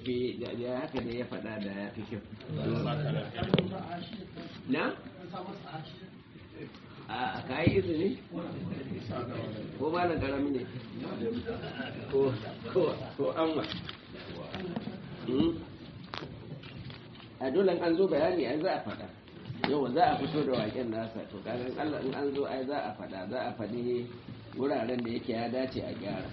fi da da haka da ya faɗa da ya fi kyau na a ka yi izini ko ba na karami ne ko ko ko an wa Hmm? a dole an zo bayani ai za a faɗa yau za a fito da waken nasa to kaga in Allah in an zo ai za a faɗa za a faɗi wuraren da yake ya dace a gyara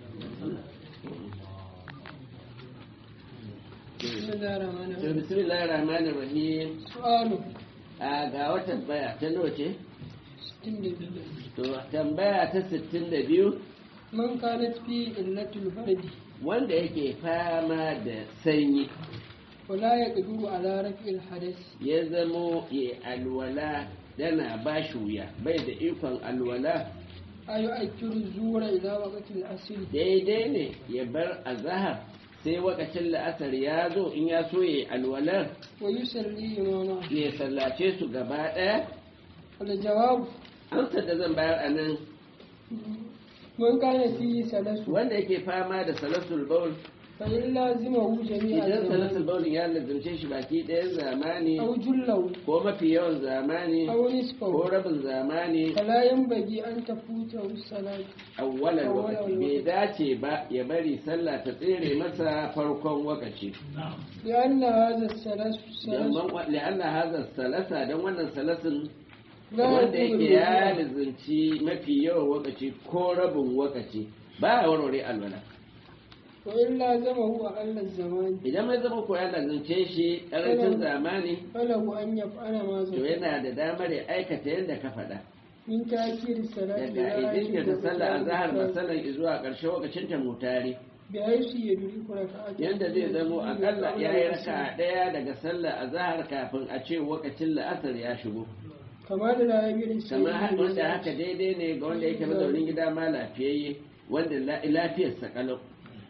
بسم الله الرحمن to الرحيم bismillahir rahmanir rahim سؤال a ga wata tambaya ta nawa ce ستين دقيقة. to tambaya ta 62 من كانت في علة البرد wanda yake fama da sanyi ولا يقدر على رفع الحدث ya zamo ya alwala dana ba shi wuya bai da ikon alwala أيؤكر الزور إلى وقت العصر daidai ne ya bar azahar sai wakacin la'asar ya zo in ya so ya alwalar ويصلي إماما ya sallace su gaba ɗaya الجواب amsar da zan bayar a nan من كان فيه سلس wanda yake fama da salasul baul فإن لازمه جميع idan salasul الزمان baul ya lazimce shi baki ɗayan zamani أو جله ko mafi yawan zamani أو ko نصفه rabin zamani فلا ينبغي أن تفوته الصلاة awwalan Awwalan lokaci bai lokaci. dace ba ya bari sallah ta tsere masa farkon wakaci لأن هذا السلس don سلس man la'anna hadha salasa don wannan salasin لا wanda يقبل yake ya الوضوء. lizinci mafi yawan wakaci ko rabin wakaci ba a warware alwala وإن لازمه أقل الزمان idan mai zama ko ya lizince shi karancin zamani فله أن يفعل ما to زال yana da damar ya aikata yadda ka faɗa من تأخير الصلاة daga إلى idin آخر ta sallah a zahar وقتها masalan zuwa ƙarshen wakacin ta mutare بحيث يدرك ركعة yadda zai zamo akalla ya yi raka ɗaya daga sallah a zahar kafin a ce wakacin la'asar ya shigo كما لا يمير kamar haka wanda haka daidai ne ga wanda yake mazaunin gida ma lafiyayye wanda la- lafiyarsa kalau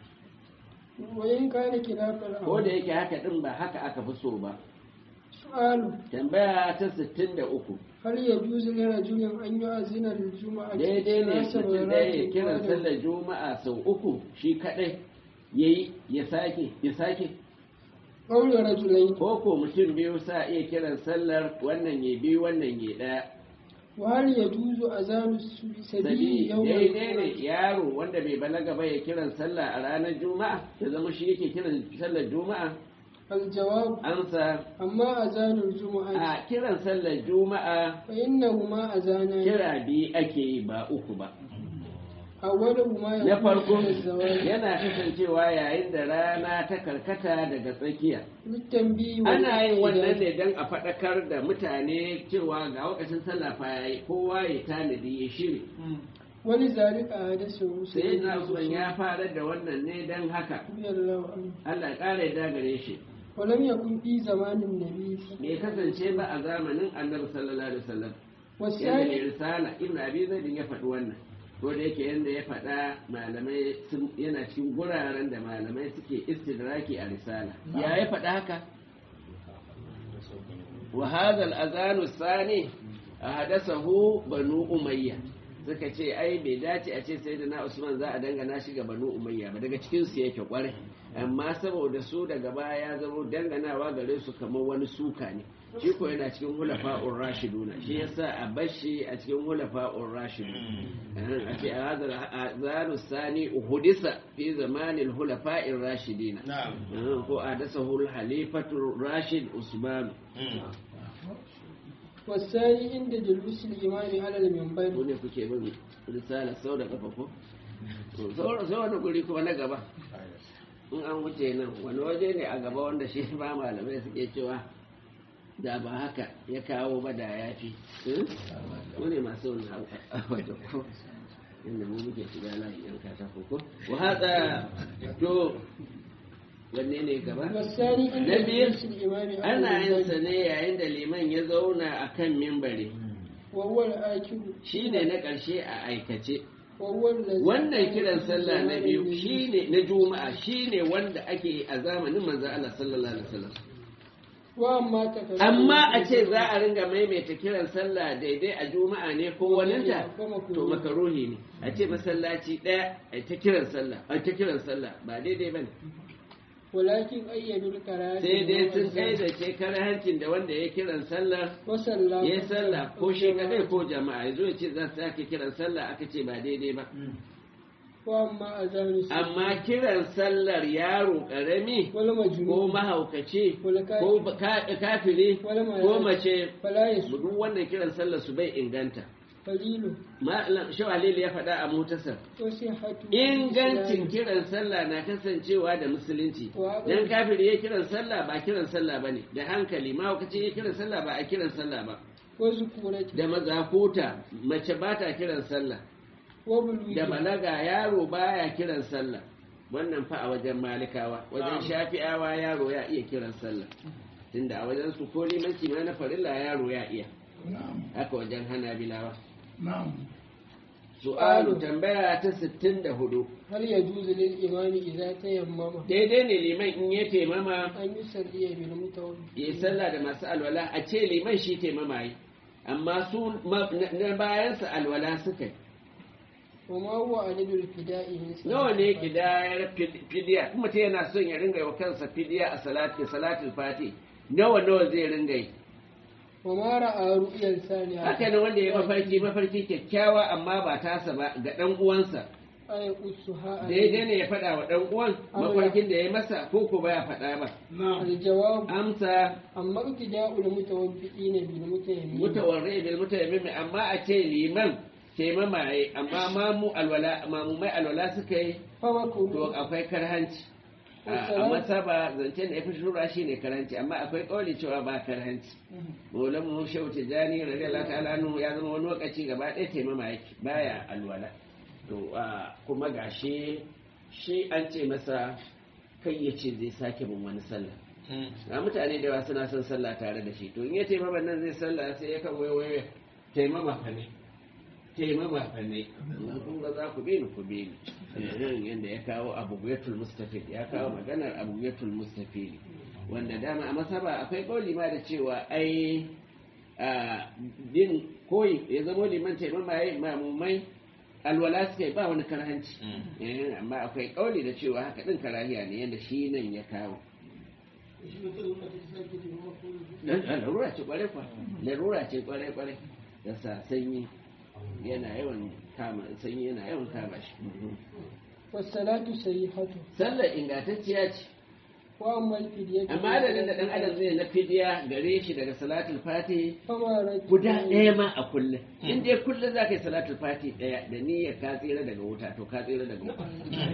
وإن كان خلاف ko da الأمر yake haka din ba haka aka fi so ba سؤال tambaya ta 63 هل يجوز لرجل أن يؤذن للجمعة daidai ne ثلاث mutum ɗaya ya مرات kiran بعد- sallar juma'a sau uku shi kaɗai ya yi ya sake ya sake قول رجلين ko ko mutum biyu sa iya kiran sallar wannan ya biyu wannan ya ɗaya وهل يجوز أذان السبيل sabi يوم daidai ne الجمعة yaro wanda bai balaga ba ya kiran sallah a ranar juma'a ya zama shi yake kiran sallar juma'a الجواب ansa أما أذان الجمعة a kiran sallar juma'a فإنهما أذانان kira biyu ake yi ba uku ba أولهما na يكون farko عند الزوال yana kasancewa yayin da rana ta karkata daga tsakiya للتنبيه ana yin wannan والإعداد. ne don a faɗakar da mutane cewa ga wakacin sallah fa yayi kowa ya tanadi ya shiri ولذلك أحدثه sai سيدنا na usman عثمان ya fara da wannan ne don haka رضي الله عنه Allah ya ƙara ya gare shi ولم يكن في زمان النبي bai kasance ba a zamanin annabi sallallahu alaihi wasallam yadda mai والثاني risala ibn abi zaid ya faɗi wannan ko da yake yanda ya faɗa malamai sun yana cikin guraren da malamai suke istidraki a risala ya ya faɗa haka wa hadha al-azan ath-thani ahdathahu banu umayya suka ce ai bai dace a ce sayyidina usman za a dangana shi ga banu umayya ba daga cikin su yake kwarai amma saboda su daga baya ya zama danganawa gare su kamar wani suka ne shi ko yana cikin hulafa'ur rashiduna shi yasa a bashi a cikin hulafa'ur rashidu a ce a hadal azanu sani uhudisa fi zamanin hulafa'ir rashidina Ah, ko a dasa hul halifatul rashid usman والثاني عند جلوس الإمام على ko المنبر ne kuke bin risala sau da kafa ko sai wani guri kuma na gaba in an wuce nan wani waje ne a gaba wanda shi ba malamai suke cewa da ba haka ya kawo ba da ya fi wani masu wani waje ko inda mu muke shiga layi yan katako ko wa hada to wanne ne gaba والثاني عند na biyu جلوس الإمام على ana yin sa المنبر ne yayin da liman ya zauna a kan mimbari وهو الآكل shi ne na ƙarshe a aikace وهو الذي wannan kiran sallah na biyu النبي shine na juma'a shine wanda ake yi a zamanin manzo Allah sallallahu alaihi wasallam وأما تكلم amma a ce za a ringa maimaita kiran sallah daidai a juma'a ne ko waninta to makaruhi ne a ce masallaci daya a ta kiran sallah a ta kiran sallah ba daidai bane walakin ayyadul karahati sai dai sun kai da ke hancin da wanda ya kiran sallar wa sallah ya sallah ko shi kadai ko jama'a ya zo ya ce za su sake kiran sallah aka ce ba daidai ba wa amma azanu amma kiran sallar yaro karami wal majnun ko mahaukaci wal ko ka- kafiri wal ko mace fala yasu duk wannan kiran sallar su bai inganta fadilu Malam Shawalili ya faɗa a motarsa wa sihhatu ingancin kiran sallah na kasancewa da musulunci Wa- dan kafiri ya kiran sallah ba kiran sallah bane da hankali mahaukaci ya kiran sallah ba a kiran sallah ba wa zukurati da mazakuta mace ba ta kiran sallah wa bulwi da balaga yaro baya kiran sallah wannan fa a wajen malikawa wajen shafi'awa yaro ya iya kiran sallah tunda a wajen su ko limanci ma na farilla yaro ya iya نعم haka wajen hanabilawa نعم su'alu tambaya ta 64 hal yajuzu lil imami idza tayammama daidai ne liman in ya taimama an yusalli bil mutawalli ya yi sallah da masu alwala a ce liman shi taimama yi amma su ma- na na bayansa alwala suka yi wa ma huwa adadul fida'i min nawa ne kidayar fid- fidiya kuma mutum yana son ya ringa yi wa kansa fidiya a salati salatul fati nawa nawa zai ringa yi wa ma ra'a ru'yan saniya haka ne wanda ya mafarki mafarki kyakkyawa amma ba tasa ba ga dan uwansa ay usuha daidai ne ya faɗa wa dan uwan mafarkin da ya masa ko ko baya faɗa ba نعم al jawab amsa amma ibtida'ul mutawaffiqina bil mutayammin mutawarri bil mutayammim amma a ce liman taimama yi amma mamu alwala mamumai alwala suka yi fa makruh to akwai karhanci a a masaba zancen da ya fi shura shi ne karhanci amma akwai kauli cewa ba karhanci maulan mu shehu tijani radiyallahu ta'ala anhu ya zama wani lokaci gaba ɗaya taimama yake baya alwala to a, kuma gashi shi an ce masa kai ya ce zai sake bin wani sallah ga mutane da yawa suna son sallah tare da shi to in ya taimama nan zai sallah sai ya kan waiwaye taimama fa ne taimama fa ne in kun ga za ku bi ni ku bi ni nan yanda ya kawo abubuyatul mustafid ya kawo maganar abubuyatul mustafid wanda dama a masaba akwai kauli ma da cewa ai a din koyi ya zama liman taimama yayi mamumai alwala suka yi ba wani karhanci Eh, amma akwai kauli da cewa haka din karahiya ne yanda shi nan ya kawo Dan- dan larura ce kwarai kwa larura ce kwarai kwarai da sa sanyi yana yawan kama sanyi yana yawan kama shi was salatu sahihatu sallar ingantacciya ce wa amma al fidyatu amma adadin da dan adam zai na fidiya gare shi daga salatul fati fama ratu guda ɗaya ma a kullum in dai kullum za ka yi salatul fati ɗaya da niyyar ka tsira daga wuta to ka tsira daga wuta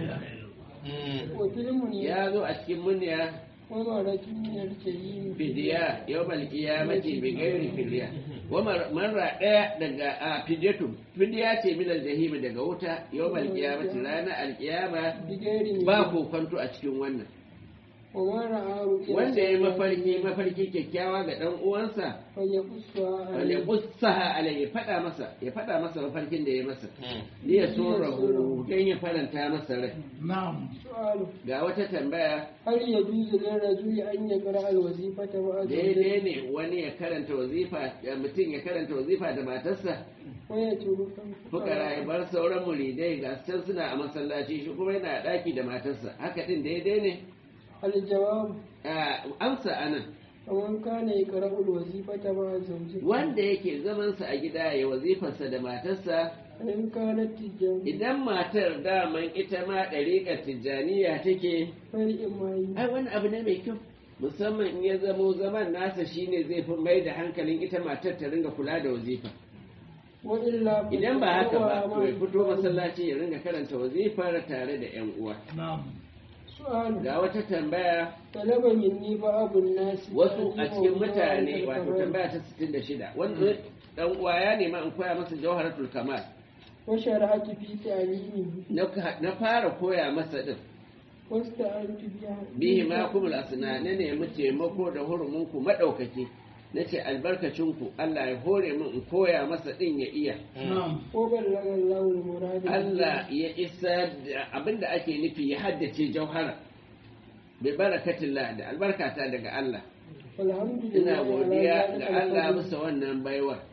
wa filmun ya ya zo a cikin munya wa ma ratu min al karim fidiya yau malkiya mace bai gairi fidiya wa marra ɗaya daga a fidiyatu fidiya ce minal jahimi daga wuta yau malkiya mace ranar alkiyama bigairi ba kokonto a cikin wannan wa ma ra'a ru'yan wanda ya mafarki mafarki kyakkyawa ga ɗan uwansa fa yaqussuha wanda ya qussaha alai ya faɗa masa ya faɗa masa mafarkin da ya masa ni ya so rahu don ya faranta masa rai نعم su'alu ga wata tambaya hal yajuzu lil rajuli an yaqra al wazifata wa daidai ne wani ya karanta wazifa ya mutum ya karanta wazifa da matarsa wa yatruku fukara ya bar sauran muridai ga su can suna a masallaci shi kuma yana a ɗaki da matarsa haka ɗin daidai ne al jawab Ah, amsa anan ومن كان يقرأ الوظيفة مع زوجته wanda yake zamansa a gida ya wazifarsa da matarsa فإن كانت تجارة idan matar daman ita ma ɗariƙar tijjaniya take فالإمام ai wani abu ne mai kyau musamman in ya zamo zaman nasa shine zai fi mai da hankalin ita matar ta ringa kula da wazifa وإلا idan ba haka ba to ya fito فالإمام masallaci ya ringa karanta wazifar tare da yan uwa نعم سؤال ga wata tambaya طلب مني بعض الناس wasu a cikin أجيبهم mutane عن wato الكمال tambaya ta 66 wanda dan uwa ya nema in koya masa jawharatul kamal وشرعت في تعليمه na ka- na fara koya masa din واستعنت بها bihi ma kumul asna na nemi taimako da huruminku madaukaki nace albarkacinku Allah ya hore min in koya masa din ya iya نعم وبلغ الله المراد Allah ya isa da abinda ake nufi ya haddace jauhara bi barakatillah da albarkata daga Allah والحمد لله ina على godiya ذلك ga Allah الفضل. bisa wannan baiwar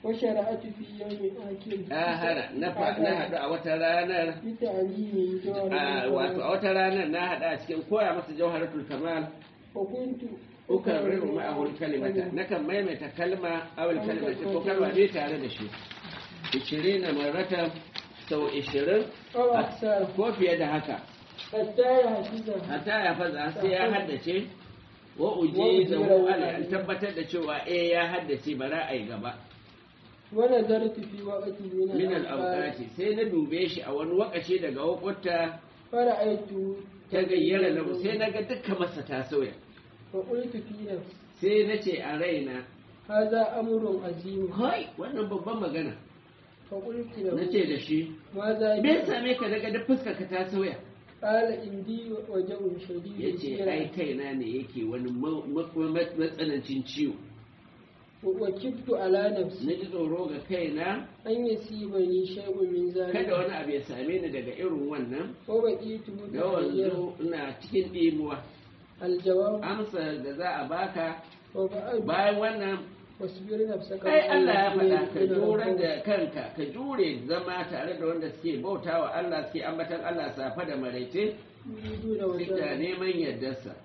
وشرعت في يوم آكل ahara na fa- na haɗu a wata ranar بتعليم جوهر a wato a wata ranar na haɗu a cikin koya masa jawharatul kamal وكنت ukarriru ma'ahul kalimata nakan maimaita kalma awal kalimata ko kalma ne tare da shi 20 marrata sau 20 أو أكثر ko fiye da haka حتى يحفظها hatta ya faza sai ya haddace wa uji da ala an tabbatar da cewa eh ya haddace bara ai gaba ونظرت في وقت من min الأوقات al sai na dube shi a wani wakaci daga wakwata فرأيته ta gayyara lahu sai na ga dukkan masa ta sauya فقلت في نفسي sai na ce a raina هذا أمر عظيم kai wannan babban magana فقلت na له ce da shi ماذا me ya بك؟ same ka daga duk fuskar ka ta sauya قال عندي وجع شديد ya ce ai kaina ne yake wani ma- ma- ma- matsanancin ciwo وكبت على na نفسي ji tsoro ga kaina أن يصيبني شيء من kada ذلك wani abu ya same ni daga irin wannan وبقيت da متحيرا wanzu ina cikin ɗimuwa الجواب amsa da za a baka وبعد bayan wannan واصبر نفسك ai Allah ya مع faɗa ka الذين jure يدعون da kanka ka jure zama tare da wanda suke bautawa Allah suke ambatan Allah safa da maraice يريدون duk da وجهه neman yardarsa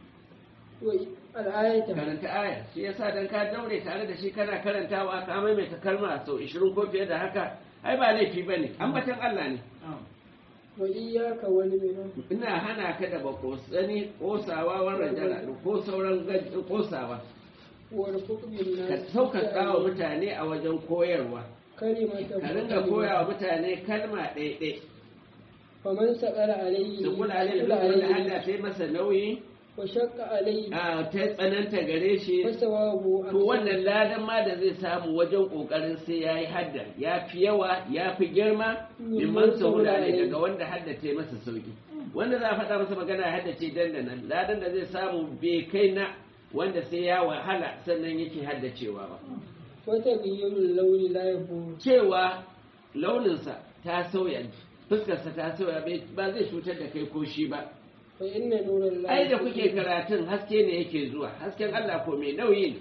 الآية karanta aya shi yasa dan ka daure tare da shi kana karantawa ka maimaita kalma sau 20 ko fiye da haka ai ba laifi bane ambatan Allah ne وإياك والمنى ina hana ka da bakosani kosawa wannan jara ko sauran gaj- kosawa والفق ka بالناس sauƙaƙa wa mutane a wajen koyarwa كلمة ka ringa koya wa mutane kalma ɗaiɗai فمن سأل عليه da kula da سأل wanda عليه Allah ta yi masa nauyi وشق عليه a ta tsananta gare shi فثوابه to أكثر wannan ladan ma da zai samu wajen kokarin sai ya yi haddar ya fi yawa ya fi girma mimman sahula ne daga wanda haddace masa sauki wanda za a faɗa masa magana ya haddace dandanan ladan da zai samu bai kai na wanda sai ya wahala sannan yake haddacewa ba وتغيير اللون لا يبور cewa launinsa ta sauya fuskarsa ta sauya bai- ba zai cutar da kai ko shi ba فإن نور الله ai da kuke karatun haske ne yake zuwa hasken Allah ko mai nauyi ne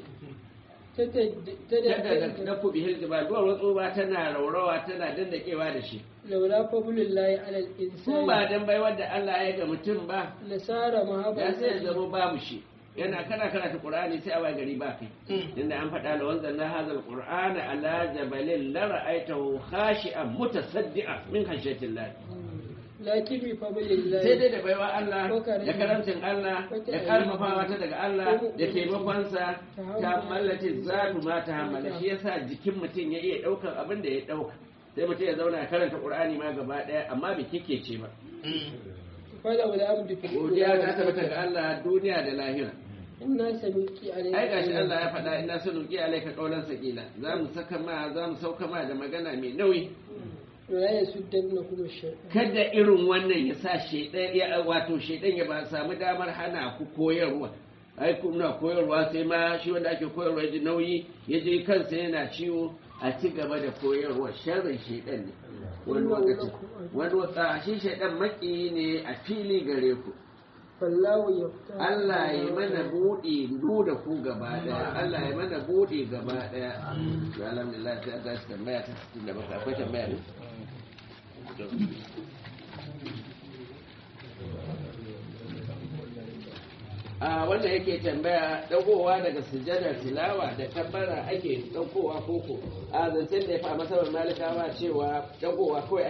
yadda da da ku bihil jibal duwar watsu ba tana raurawa tana dandakewa da shi لولا فضل الله على ko ba الإنسان dan baiwar da Allah ya ga mutum ba لصار ya sai ya مهابا zama babu shi yana kana karanta qur'ani sai a waye gari ba kai inda an faɗa la wanzan na hazal qur'ana ala jabalin la ra'aytahu khashi'an mutasaddian min khashyatillah لكن بفضل الله sai dai da baiwa Allah da karamcin Allah da karfafawa ta daga Allah da taimakonsa ta mallace zatu ma ta hammala shi yasa jikin mutum ya iya ɗaukar abin da ya ɗauka sai mutum ya zauna ya karanta Qur'ani ma gaba ɗaya amma bai kike ce ba فلو الأمد في godiya ta tabbata ga Allah duniya da lahira إنا سنلقي عليك ai gashi Allah ya faɗa ina sanuki alaika qaulan sakila za mu saka ma za mu sauka ma da magana mai nauyi ولا يسدنكم الشيطان kada irin wannan ya sa shaidan ya wato shaidan ya ba samu damar hana ku koyarwa ai kuna koyarwa sai ma shi wanda ake koyarwa ji nauyi ya je kansa yana ciwo a ci gaba da koyarwa sharrin shaidan ne wani lokaci wani wata shi shaidan maki ne a fili gare ku فالله يفتح Allah ya mana buɗe du da ku gaba daya Allah ya mana buɗe gaba daya to alhamdulillah sai aka shi tambaya ta 67 akwai tambaya ne a wanda yake tambaya dagowa daga sujadar tilawa da tabbara ake daukowa koko a zancen da ya fa masabar malikawa cewa dagowa kawai